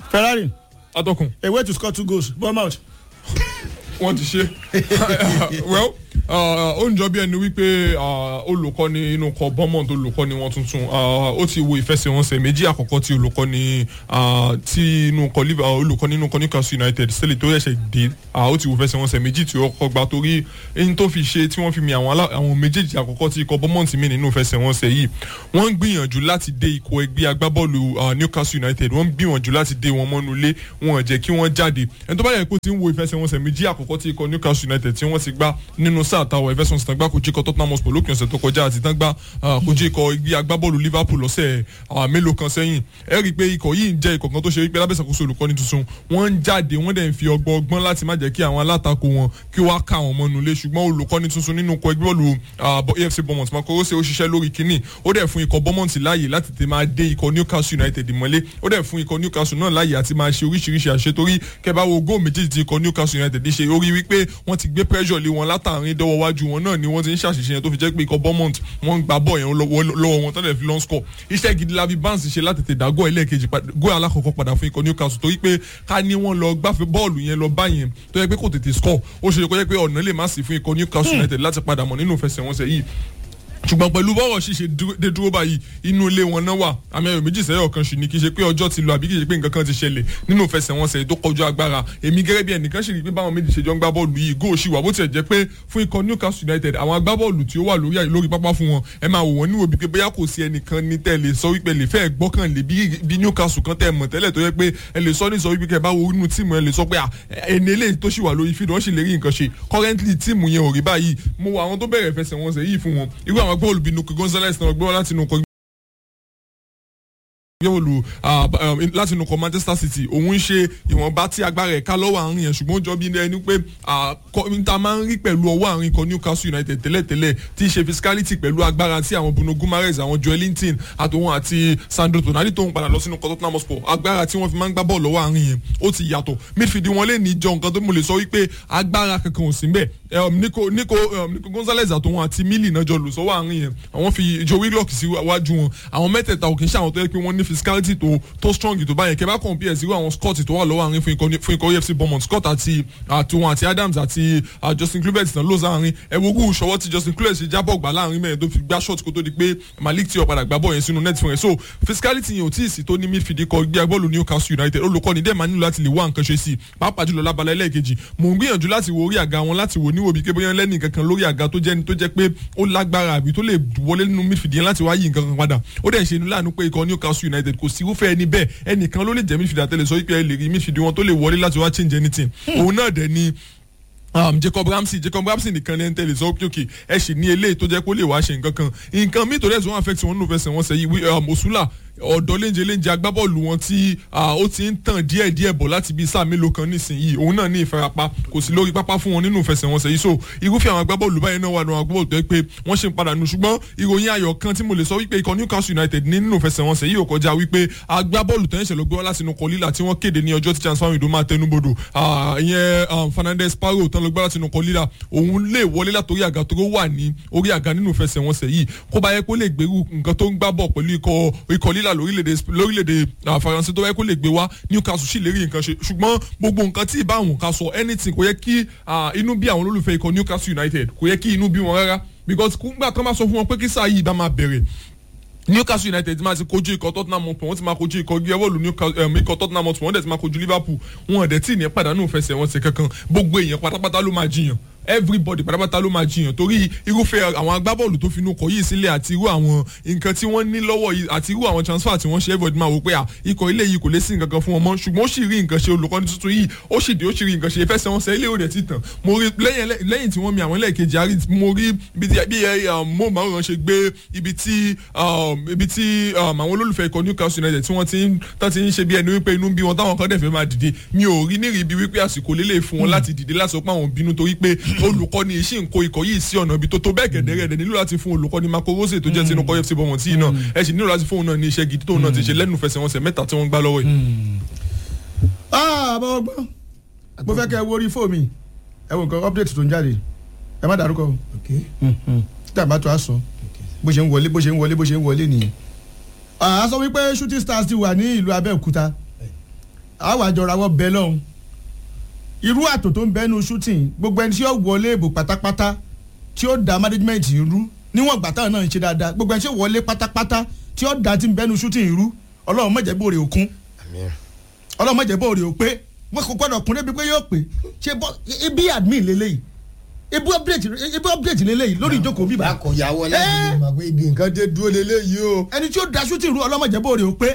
ferrari atọ́kùn a way to score two goals bournemouth. wọ́n ti ṣe well ó ń jọ bí ẹni wípé olùkọ́ni inú kọ bọ́mọ̀t olùkọ́ni wọn tuntun ó ti wo ìfẹsẹ̀wọnsẹ̀ méjì àkọ́kọ́ tí olùkọ́ni tí inú kọ olùkọ́ni inú kọ newcastle united sílẹ̀ tó yẹ̀ṣẹ̀ dé ó ti wo ìfẹsẹ̀wọnsẹ̀ méjì tí ó kọ́ gba torí ẹni tó fi ṣe tí wọ́n fi mi àwọn méjèèjì àkọ́kọ́ tí ikọ̀ bọ́mọ̀t mi nínú ìfẹsẹ̀wọnsẹ̀ yìí wọ́n ń gbìyànjú láti dé ikọ̀ ẹgbẹ́ agbábọ́ọ̀lù newcastle united wọ́n ń gbìyànjú láti dé wọn mọ́nú ilé wọn ò jẹ́ kí wọ́n jáde ẹni tó bá yẹ kó ti ń wo ìfẹsẹ̀wọnsẹ̀ méjì àkọ́kọ́ tí ikọ̀ newcastle united tí wọ́n ti gbá nínú sáà táwọn everson tán gbá kojú ikọ̀ tottenham hotspur lókè ọ̀sẹ̀ tó kọjá àti tán gbá kojú ikọ̀ igbí agbábọ́ọ̀lù liverpool lọ́sẹ̀ mélòó kan sẹ́yìn ẹ rí i pé ikọ̀ yìí ń jẹ́ ikọ̀ kan tó ṣe wípé lábẹ́sàkóso olùkọ́ni tuntun wọ́n ń jáde wọ́n dẹ̀ ń fi ọgbọ́n ọgbọ́n láti má jẹ́ kí àwọn alátakò wọn kí wọ́n á ká àwọn mọ́nu lé ṣùgbọ́n olùkọ́ni tuntun nínú ikọ̀ ẹgbẹ́ bọ́ọ̀lù afc bournemouth makoro ṣe ó ṣiṣẹ́ lórí kínní ó dẹ̀ fún ikọ̀ bournemouth láàyè láti tè máa dé ikọ̀ newcastle united mọ́lé ó dẹ̀ fún ikọ̀ newcastle náà láàyè àti máa ṣe oríṣiríṣi àṣetorí kẹbàá wo góò méjèèjì tí ikọ̀ newcastle united ṣe orí wípé wọ́n ti gbé pressure lé wọn látàrin dọ́wọ́ wájú wọn náà ni wọ́n ti ń ṣàṣìṣe yẹn tó fi jẹ́ pé ikọ̀ bournemouth wọ́n ń gba bọ́ọ̀ yẹn lọ́wọ́ wọn tọ́lẹ̀ fi long score iṣẹ́ gidi lavi barnes ṣe láti tètè dá góò ẹlẹ́ẹ̀kejì góò alákọ̀ọ́kọ́ padà fún ikọ̀ newcastle torí pé ká ní wọ́n lọ gbáfẹ́ bọ́ọ̀lù yẹn lọ bá yẹn tó yẹ pé kò tètè score ó ṣe kó yẹ pé ọ̀nà lè má sí fún ikọ̀ newcastle united láti padà mọ̀ nínú ìfẹsẹ̀wọnsẹ̀ yìí ṣùgbọ́n pẹ̀lú bọ́rọ̀ ṣíṣe dé dúró báyìí inú ilé wọn náà wà àmì ẹ̀rọ méjì sẹ́yọ̀ kan ṣì ní kí ṣe pé ọjọ́ ti lọ àbí kì í ṣe pé nǹkan kan ti ṣẹlẹ̀ nínú ìfẹsẹ̀wọnsẹ̀ tó kọjú agbára èmi gẹ́gẹ́ bí ẹnìkan ṣì rí pé báwọn méjì ṣe jọ ń gbá bọ́ọ̀lù yìí góò ṣì wà bó tiẹ̀ jẹ́ pé fún ikọ̀ newcastle united àwọn agbábọ́ọ̀lù tí ó wà lórí lórí pápá fún wọn ẹ máa wò wọ́n níwò bí pé bóyá kò sí ẹnìkan ní tẹ́ lè sọ wípé lè fẹ́ gbọ́kànlé bí newcastle kan tẹ́ mọ̀ tẹ́lẹ̀ tó yẹ pé ẹ lè sọ ní sọ wípé kẹ́ bá wo inú tíìmù ẹ lè sọ pé ẹni eléyìí tó ṣì wà lórí fídíò wọ́n sì lè rí nǹkan ṣe currently tíìmù yẹn ò rí báyìí mo wo àwọn tó bẹ̀rẹ̀ ìfẹsẹ̀wọnsẹ̀ yìí fún wọn irú àwọn agbábọ́ọ̀lù bíi nuku gonzales náà gbọ́ láti inú kọ yóòlù láti inú kọ manchester city òun ń ṣe ìwọ̀nba tí agbára ẹ̀ka lọ́wọ́ àárín yẹn ṣùgbọ́n ó jọ bí ẹni pé ta máa ń rí pẹ̀lú ọwọ́ àárín kan newcastle united tẹ́lẹ̀tẹ́lẹ̀ tí í ṣe physicality pẹ̀lú agbára tí àwọn bruno gumares àwọn joelinton àtòun àti sandro tonali tó ń padà lọ sínú tottenham hotspur agbára tí wọ́n fi máa ń gbá bọ́ọ̀lù lọ́wọ́ àárín yẹn ó ti yàtọ̀ midfield wọn lè ní jọ nǹkan tó mo lè sọ wípé agbára kankan ò sí mbẹ̀ nico nico nico gonzalez àtòun àti mili náà jọ lò sọ́wọ́ àárín yẹn àwọn fi joe willock sí wájú wọn àwọn mẹ́tẹ̀ẹ̀ta ò kì í ṣe àwọn tó yẹ pé wọ́n ní physicality tó tó strong tó báyẹn kẹ bá compare sí àwọn scott tó wà lọ́wọ́ àárín fún ikọ̀ efc bournemouth scott àti àtiwọn àti adams àti justin kluivert náà ló sáárín ẹ̀wọ̀gù ṣọwọ́ tí justin kluivert ṣe jábọ̀ gbà láàrin mẹ́rin tó fi gbá shot kó tó di pé malik tí ó padà gbá bọ̀ yẹn sínú net fún rẹ̀ so physicality yẹn ò tí ì sí tó ní midfield ikọ̀ gbé agbọ́ọ̀lù newcastle united olùkọ́ni dẹ́ẹ̀ máa nílò láti lè wá nǹkan ṣe sí i pàápàá jùlọ lábalẹ̀ ẹlẹ́ẹ̀kejì mò ń gbìyànjú láti wo orí àga wọn láti wò níwò bí pé bóyá lẹ́nì kankan lórí àga tó jẹ́ tó jẹ́ pé ó lágbára àbí tó lè wọlé nínú midfield yẹn láti wá yí nǹkan kan padà ó dẹ̀ ṣe inú láàánú pé ikọ̀ newcastle united kò sí irúfẹ́ ẹni bẹ́ẹ̀ ẹnìkan ló lè jẹ́ midfield àtẹlẹ sọ wípé ẹ lè rí midfield wọn tó lè wọlé láti wá change anything òun náà dẹ̀ ni um, jacob ramsey jacob ramsey nìkan ní ẹntẹ́lẹ̀ sọ pé òkè ẹ sì ní eléyìí tó jẹ́ kó lè wá ṣe nǹkan kan nǹkan míì tó dẹ̀ tó wọn affect wọn nínú fẹsẹ̀ wọn sẹ́yìn mosula ọ̀dọ́ léńjẹ léńjẹ agbábọ́ọ̀lù wọn tí ó ti ń tàn díẹ̀ díẹ̀ bọ̀ láti bíi sáà mélòó kan nísìnyí òun náà ní ìfarapa kò sí lórí pápá fún wọn nínú ìfẹsẹ̀wọnsẹ̀ yìí so irúfẹ́ àwọn agbábọ́ọ̀lù báyìí náà wà ní àwọn agbábọ́ọ̀lù tó yẹ pé wọ́n ṣe ń padà nù ṣùgbọ́n ìròyìn ayọ̀ kan tí mo lè sọ wípé ikọ̀ newcastle united ní nínú ìfẹsẹ̀wọnsẹ̀ yìí ò kọjá wípé agbábọ́ọ̀lù tó ń ṣẹlẹ̀ gbé wá láti inú kọlílà tí wọ́n kéde ní ọjọ́ tí transfer window máa tẹnubodò ìyẹn fernandez paro tán ló gbé láti inú kọlílà òun lè wọlé látòrí àga tó wà ní orí àga nínú ìfẹsẹ̀wọnsẹ̀ yìí kó bá yẹ kó lè gbèrú nǹkan tó ń gbá bọ̀ pẹ̀lú ikọ̀ lílà lórílẹ̀‐èdè lórílẹ̀‐èdè faransé tó yẹ kó lè gbé wá newcastle sì lè rí nǹkan ṣe ṣùgbọ́n gbogbo nǹkan tí ìbá àwọn ká sọ anything kò yẹ kí inú bí àwọn olólùfẹ́ ikọ̀ newcastle united kò yẹ kí inú bí wọn rárá because kúngbà kan bá sọ fún wọn pé kí sáà yìí bá máa bẹ̀rẹ̀ newcastle united máa ti kojú ikọ̀ tottenham hotspur wọ́n ti máa kojú ikọ̀ gẹ́wọ́lù ikọ̀ tottenham hotspur wọ́n dẹ̀ ti máa kojú liverpool wọn dẹ̀ tí ì ní pàdánù fẹsẹ̀ wọn ṣe kankan gbogbo èèyàn pátápátá ló máa jiyàn everybody pátápátá ló máa jiyàn torí irúfẹ́ àwọn agbábọ́ọ̀lù tó finú kọ yìí sílẹ̀ àti irú àwọn nǹkan tí wọ́n ní lọ́wọ́ yìí àti irú àwọn transfer tí wọ́n ṣe everybody máa wò pé à ikọ̀ ilé yìí kò lé sí nǹkan kan fún wọn mọ́ ṣùgbọ́n ó sì rí nǹkan ṣe olùkọ́ni tuntun yìí ó sì dé ó sì rí nǹkan ṣe ìfẹsẹ̀ wọn sẹ́ ilé òde ti tàn mo rí lẹ́yìn tí wọ́n mi àwọn ẹlẹ́ẹ̀kejì àrí mo rí bí mo máa ń ṣe gbé ibi tí ibi tí àwọn olólùfẹ́ ikọ̀ Newcastle United tí wọ́n ti ń tán ti ń ṣe bí ẹni wípé inú bí wọn táwọn kan dẹ̀ fẹ́ máa dìde mi ò rí nírìí bí wípé àsìkò lélẹ̀ fún wọn láti dìde láti sọ pé àwọn bínú torí pé olùkọ́ni iṣẹ́ nǹkó ikọ̀ yìí sí ọ̀nà ibi tó tó bẹ́ẹ̀ gẹ̀dẹ̀rẹ̀ nílò láti fún olùkọ́ni Marco Rose tó jẹ́ sínú kọ́ FC Bournemouth tí náà ẹ sì nílò láti fún òun náà ní iṣẹ́ gidi tóun náà ti ṣe lẹ́nu fẹsẹ̀wọnsẹ̀ mẹ́ta tí wọ́n gbá lọ́wọ́ yìí. àbọ̀ ọgbọ́n mo fẹ́ kẹ́ ẹ wo orí fóònù mi ẹ wo nǹkan update tó ń jáde ẹ má dárúkọ o tí a bá tó a sọ bó ṣe ń wọlé bó ṣe ń wọlé bó ṣe ń wọlé nìyẹn. a sọ wípé shooting stars ti wà ní ìlú Abẹ́òkúta àwọn àjọra wọ bẹ lọ́hùn irú àtò tó ń bẹ́nu shooting gbogbo ẹni tí yóò wọlé ìbò pátápátá tí ó da management rú níwọ̀n gbà táwọn náà ń ṣe dáadáa gbogbo ẹni tí yóò wọlé pátápátá tí ó da ti ń bẹ́nu shooting rú ọlọ́run má jẹ́ bóore òkun ọlọ́run má jẹ́ bóore òpé wọ́n kò gbọ́dọ̀ kún débi pé yóò pé ṣe bọ́ ibi admin lélẹ́yìí ibi update ibi update lélẹ́yìí lórí ìjókòó bíbá bákọ̀ ya wọlé ẹni mọ̀ pé ibi nǹkan dé dúró lélẹ́yìí o. ẹni tí ó da shooting rú ọlọ́run má jẹ́ bóore òpé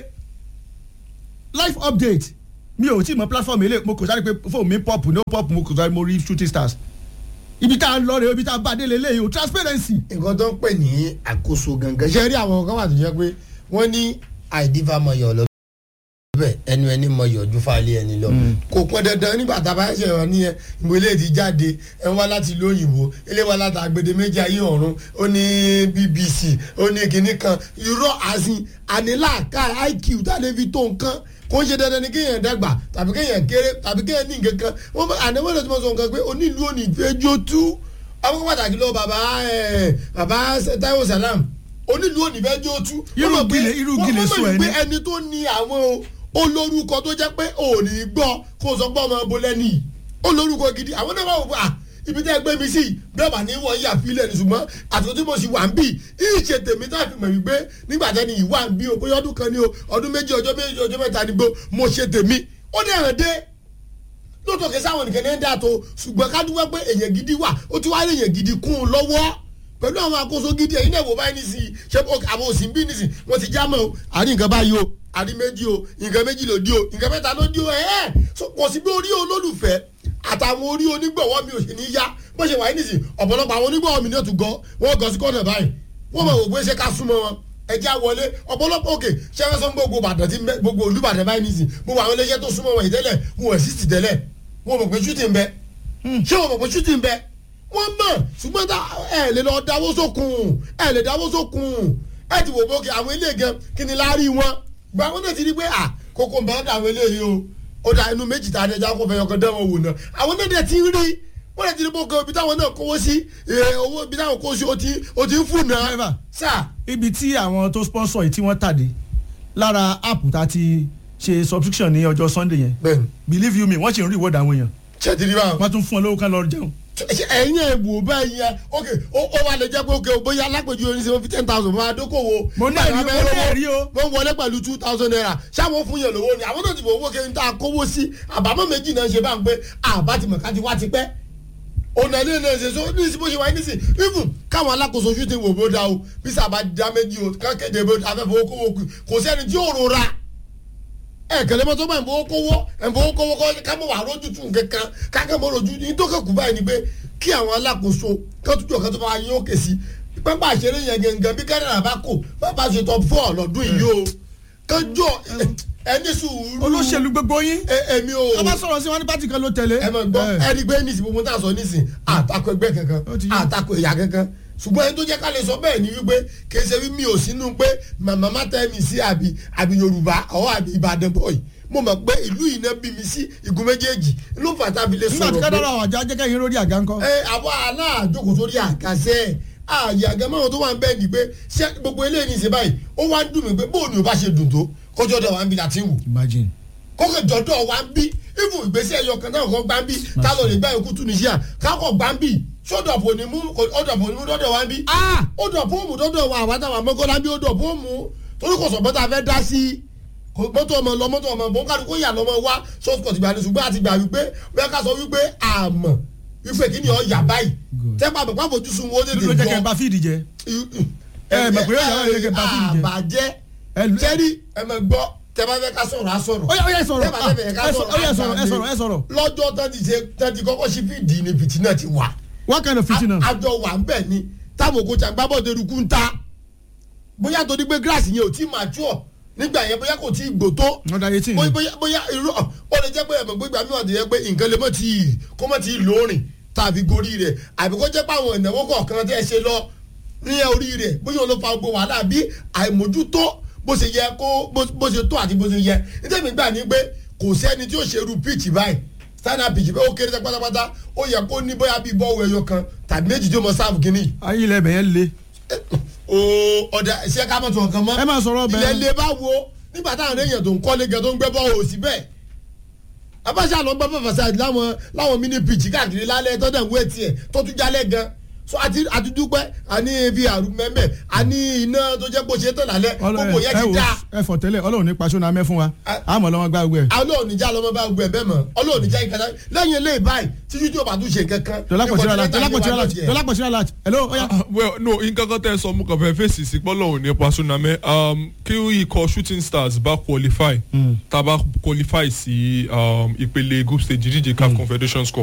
life update mi ò tí mọ platform ilé mo kò sáré pé fóònù mi pop no pop mo kò sáré mo rí shooting stars ibi tá a lọ rè ibi tá a bá dé lélẹ́yìí o transparency. nǹkan tó ń pè ní àkóso gangan ṣe rí àwọn kan wà tó jẹ́ pé wọ́n ní àìdífà mọ̀yọ̀ lọ bẹ́ẹ̀ ẹnu ẹni mọ̀yọ̀ ju fàálẹ̀ ẹni lọ kò pọn dandan nígbà tá a bá ṣe wọn nìyẹn ìwé ilé ti jáde ẹ wá láti ìlú òyìnbó ilé wa láti agbede méjì ayé ọ̀run ó ní bbc ó ní kinní kan irọ́ àsìn àníláàká iq tá a lè fi tó nǹkan kò ń ṣe dandan ni kéèyàn dàgbà tàbí kéèyàn kéré tàbí kéèyàn ní nǹkan kan wọ́n bá ànáwó lè tó mọ̀ sọ nǹkan pé onílù òní ìfẹ́jọ́ tú àwọn pàtàkì lọ bàbá ẹ bàbá Táíwò Sàlám onílù òní ìfẹ́jọ́ tú. Irú gilè- irú gilè sọ wọ́n mọ̀ ẹni. pé ẹni tó ní àwọn o olórúkọ tó jẹ́ pé òní gbọ́ kó o sọ pé ọmọ ọbọ lẹ́nu yìí olórúkọ gidi àwọn náà wà wò pé à ibi tẹ́ ẹ gbé mi sí bẹ́ẹ̀ bá ní wọ́n yà fílẹ̀ ní ṣùgbọ́n àtúntò tí mo sì wà ń bì ìṣe tèmi tá a fi mọ̀ wípé nígbà tẹ́ni yìí wà ń bí o bóyá ọdún kan ní o ọdún méjì ọjọ́ méjì ọjọ́ mẹ́ta ni gbó mo ṣe tèmi ó dẹ̀ hàn dé lóòótọ́ kí sáwọn nìkan ní ẹ̀ dà tó ṣùgbọ́n ká dúpẹ́ pé èèyàn gidi wà ó ti wá rí èèyàn gidi kún un lọ́wọ́ pẹ̀lú àwọn àkóso gidi ẹ̀yin náà wò báyìí nísìnyí ṣé àwọn òsì ń bí nísìnyí wọ́n ti já mọ́ o àrí nǹkan báyìí o àrí méjì o nǹkan méjì ló di o nǹkan mẹ́ta ló di o ẹ̀ ẹ́ so kò sí bí orí olólùfẹ́ àtàwọn orí onígbọ̀wọ́ mi ò ṣe ní yá bó ṣe wà yìí nísìnyí ọ̀pọ̀lọpọ̀ àwọn onígbọ̀wọ́ mi náà tún gọ́ wọ́n gọ́ sí kọ́nà báyìí wọ́n mọ̀ wò pé ṣé ká súnmọ́ wọn ẹjẹ́ àwọlé ọ̀pọ̀lọpọ̀ òkè ṣẹ́fẹ́ sọ gbogbo Ìbàdàn tí ń bẹ gbogbo Olúbàdàn báyìí nísìnyí gbogbo àwọn iléeṣẹ́ tó súnmọ́ wọn ìtẹ́lẹ̀ wọn ò sí ti tẹ́lẹ̀ wọn mọ̀ pé ṣútì ń bẹ ṣé wọn mọ̀ pé ṣútì ń bẹ wọ́n mọ̀ ṣùgbọ́n tá ẹ lè lọ dáwó sókun ẹ lè dáwó sókun ẹ ti wò bókè àwọn ilé gan kí ni láárí wọn gba àwọn náà ti rí pé à kókó ń bá dà àwọn eléyìí o ó da inú méjì tá a dẹjà kó fẹ́ yọkàn dán wọn wò náà àwọn náà dẹ̀ ti ń rí wọ́n lè ti rí bókè ibi táwọn náà kówó sí ẹ, owó ibi táwọn kówó sí ó ti ó ti ń fún náà Driver. sáà ibi tí àwọn tó sponsor yìí tí wọ́n tàdé lára app tá a ti ṣe subscription ní ọjọ́ sunday yẹn bẹ́ẹ̀ni believe you me wọ́n ṣe ń reward àwọn èèyàn ṣe ti rí báwọn. wọ́n tún fún ọ lówó kan lọ jẹun. ṣe ẹ̀yin ẹ̀ wò báyìí ya ok ó ó wà lè jẹ́ pé ok bóyá alápèjú oníṣẹ́ wọn fi ten thousand máa dókòwò. Mo ní ẹ̀rí- mo ní ẹ̀rí o. wọ́n wọlé pẹ̀lú two thousand naira ṣáwọn fún yẹn lówó ni àwọn náà ti fowó kí n ta kówó sí àbámọ̀ méjì náà ṣe bá ń pé àbá ti mọ̀ ká ti wá ti pẹ́. ọ̀nà ilé náà ṣe so ní ìsìn bó ṣe wáyé nísìn even káwọn alákòóso shooting wò bó da o bí sábà dá méjì o ká kéde bó afẹ́fẹ́ kówó kù kò sẹ́ni tí yóò rora ẹ kẹlẹ mọtò bá ìfowó kówó ìfowó kówó kọ ká mọ wà rójú tún kankan kákan mọ rojú ní tó kẹkù báyìí ni pé kí àwọn alákòóso kẹtùjọ kẹtù bá yín òkè sí pápá àṣẹrẹ yẹn gẹ́gẹ́ bí kẹrìnà bá kò bàbá ṣe top four lọ́dún yìí o kẹjọ ẹni sùúrù olóṣèlú gbogbo yín ẹ- èmi o a bá sọ̀rọ̀ sí wọn ní pátì kan ló tẹ̀lé. ẹ mọ̀ gbọ́ Eh. ẹni gbé nísìn gbogbo tá a sọ nísìn àtakò ẹgbẹ́ kankan Ó ti yé. àtakò ẹ̀yà kankan ṣùgbọ́n ẹni tó jẹ́ ká lè sọ bẹ́ẹ̀ ni wípé kì í ṣe wí mi ò sínú pé màmá má tẹ́ mi sí àbí àbí Yorùbá ọ̀ àbí Ìbàdàn bọ̀yì mo mọ̀ pé ìlú yìí náà bí mi sí igun méjèèjì ló fà tá a fi lè nígbà tí sọ̀rọ̀ pé kádàrà àwọn àjọ ajẹ́kẹ́ yín lórí àga ńkọ́. ẹ àbọ̀ aláàjókòó sórí àgàṣẹ́ ààyè àgàmáwọn tó wà ń bẹ́ẹ̀ ni pé ṣé gbogbo eléyìí ní í ṣe báyìí ó wá ń dùn mí pé bóun ni ò bá ṣe dùn tó kọjọ́ dọ̀ wá ń bi láti wù imagine. kókè jọ̀dọ̀ wa ń bí ifu ìgbésí ẹ̀yọ kan náà kọ́ gbá ń bí tá ló lè gbá ikú Tunisia kákọ̀ gbá ń bí sódọ̀pọ̀ onímú ọ̀dọ̀pọ̀ onímú dọ́dọ̀ wa ń bí ọ̀dọ̀pọ̀ òmù dọ́dọ̀ wa àwọn àtàwọn amọ́kọ́lá bí ọ̀dọ̀pọ̀ òmù torí kò sọ̀bọ́n tá a fẹ́ dá sí i kò mọ́tò ọmọ lọ mọ́tò ọmọ bọ́n kálukú yà lọ́mọ wá sọ́ọ̀tì gbà ní ṣùgbọ́n àti gbà wípé bẹ́ẹ̀ ká sọ wípé àmọ̀ wípé kí ni ọ yà báyìí Good. tẹ́pà bẹ̀ pàbò jù sùn wọ́n ló jẹ́ kẹ́ ẹ bá fíìdì jẹ. ẹ mọ̀ pé yóò yà wọ́n yẹ kẹ́ ẹ bá fíìdì jẹ. àbàjẹ́ ẹ lu- sẹ́rí ẹ mọ̀ gbọ́ tẹ́ bá fẹ́ ká sọ̀rọ̀ á sọ̀rọ̀ ó yá ó yá ẹ sọ̀rọ̀ tẹ́ bá fẹ́ fẹ́ ká ẹ sọ̀rọ̀ ó yá ẹ sọ̀rọ̀ ẹ sọ̀rọ̀ ẹ sọ̀rọ̀. lọ́jọ́ tán ti ṣe tán ti kọ́kọ́ sí fídì ni fìtínà ti wà. what kind of fitina. A- àjọ wà ń bẹ̀ ni táwọn òkú tí a gbá bọ́ọ̀dù eruku ń ta bóyá torí pé gíláàsì yẹn ò tí mature nígbà yẹn bóyá kò tí gbò tó wọ́n da eighteen bóyá ni. bóyá bóyá irú ọ ó lè jẹ́ pé ẹ̀mọ̀ gbégbá mi wà tó yẹ pé nǹkan lè mọ̀ tí ì kó mọ̀ tí ì lóorìn tàbí gorí rẹ̀ àbí kó jẹ́ pé àwọn ìnáwó kọ̀ọ̀kan tẹ́ ẹ ṣe lọ ní orí rẹ̀ bóyá òun ló fa gbogbo wàhálà bí àìmójútó bó ṣe yẹ kó bó bó ṣe tó àti bó ṣe yẹ nítorí gbà ní pé kò sẹ́ni tí ó ṣe irú pitch báyìí standard pitch bẹ́ẹ̀ ó kéré tẹ́ pátápátá ó yẹ kó ní bóyá bíi bọ́ọ̀wù ẹyọ kan tàbí méjì tí ó mọ sáàfù kínní ayé ilẹ̀ bẹ̀yẹn le. ooo ọ̀dà ṣé ká mọ̀ tó nǹkan mọ́ ẹ máa sọ̀rọ̀ bẹ́ẹ̀. ilẹ̀ lè bá wo nígbà táwọn èèyàn tó ń kọ́lé gan tó ń gbẹ́ bọ́ọ̀ òsì bẹ́ẹ̀ abáṣà lọ gbọ́ fàfàṣà láwọn láwọn mini pitch káàkiri lálẹ́ tó dẹ̀ wé tiẹ̀ tó tún jálẹ̀ gan so àti àti dúpẹ́ àní vr mẹ́mẹ́ àní iná tó jẹ́ bó ṣe tán lálẹ́ gbogbo yẹn ti dá ẹ fọ tẹ́lẹ̀ Ọlọ́run nípa sóná mẹ fún wa àmọ́ lọ́wọ́ gbá gbẹ. ọlọ́run níjà lọ́mọ bá gbẹ bẹ́ẹ̀ mọ́ ọlọ́run níjà ìkàtà lẹ́yìn eléyìí báyìí títí tí o bá tún ṣe kankan. dọ́lápọ̀ síra láti hello ọ̀yà. well no nǹkan kan tẹ́ ẹ sọ mú kàn fẹ́ fèsì sí pọ́lọ́ òní pa sunamẹ́ kí ikọ̀ shooting stars bá qualify tá a bá qualify sí um, ìpele group stage ìdíje caf confederation cup